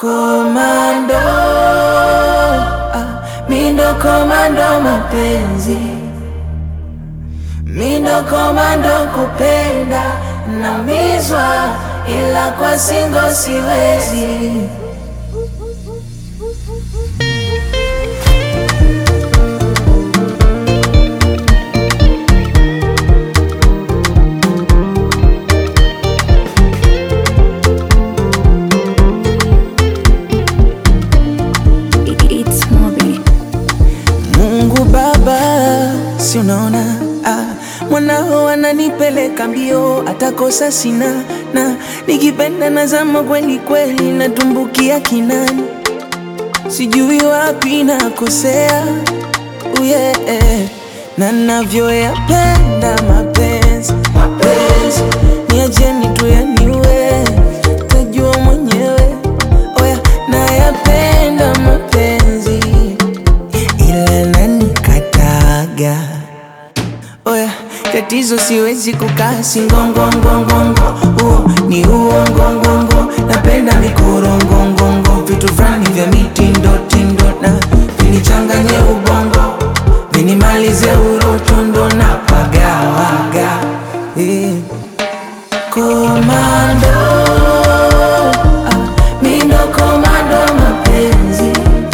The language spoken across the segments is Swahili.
Komando, ah, mindo komando mapenzi, mindo komando kupenda, naumizwa ila kwa singo siwezi. It's Moby. Mungu Baba, si unaona ah, mwanao ananipeleka mbio, atakosa sina na nikipenda nazama kweli kweli, natumbukia kinani, sijui wapi nakosea uye na navyoyapenda mapenzi mapenzi, niacheni tu yaniwe, tajua mwenyewe. Oya, nayapenda mapenzi ila nanikataga. Oya, tatizo siwezi kukaa singongongongongo, huo ni uongongongo. Napenda mikorongongongo, vitu fulani vya mitindo tindo na vinichanganye ubongo, vinimalize urotondo na pagawaga eh. Komando, ah, mindo komando mapenzi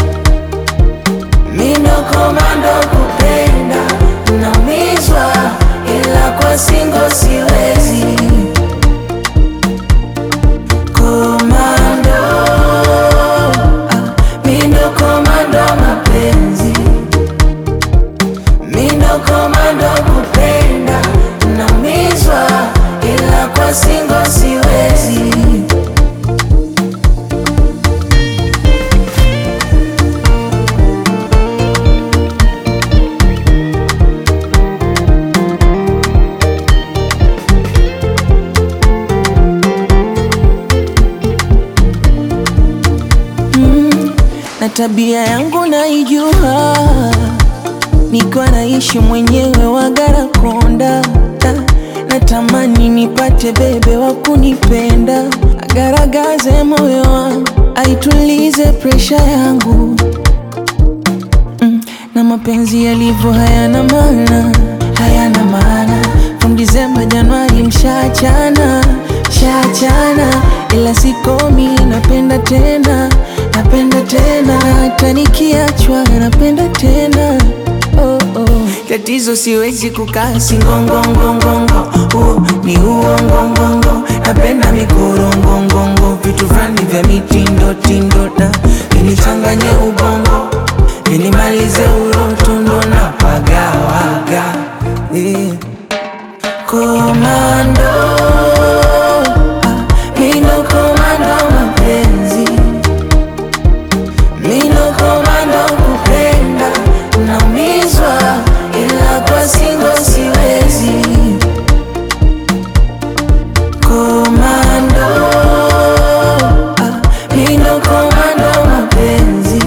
Mindo komando kupenda, naumizwa ila kwa singo siwezi. Komando, ah, mindo komando mapenzi, mindo komando kupenda, naumizwa ila kwa singo siwezi. na tabia yangu naijua, nikiwa naishi mwenyewe Wagarakonda, na natamani nipate bebe wa kunipenda, agaragaze moyo wangu, aitulize presha yangu mm, na mapenzi yalivyo hayana maana, hayana maana. From Disemba Januari mshachana, mshachana, ila sikomi, napenda tena, napenda tena, hata nikiachwa napenda tena oh, oh. Tatizo siwezi kukaa singongongongongo, huo ni uongongongo. Napenda mikorongongongo, vitu fulani vya mitindo tindo na vinichanganye ubongo Vinimalize urotondo na pagawaga eh. Komando, ah, mindo komando mapenzi, mindo komando kupenda, naumizwa ila kwa singo siwezi. Komando, ah, mindo komando mapenzi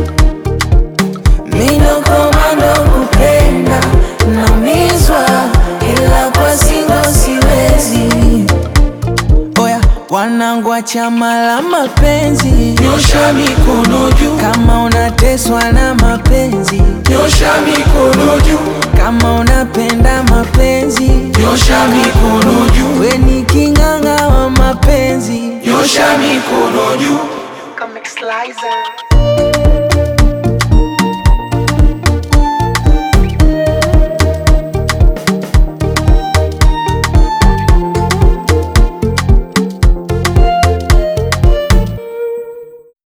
Mindo komando kupenda, naumizwa ila kwa singo siwezi. Oya, wanangu wa chama la mapenzi, Nyosha mikono juu, kama unateswa na mapenzi, nyosha mikono juu, kama unapenda mapenzi, nyosha mikono juu, we ni king'ang'a wa mapenzi. nyosha mikono juu. Comic Slicer.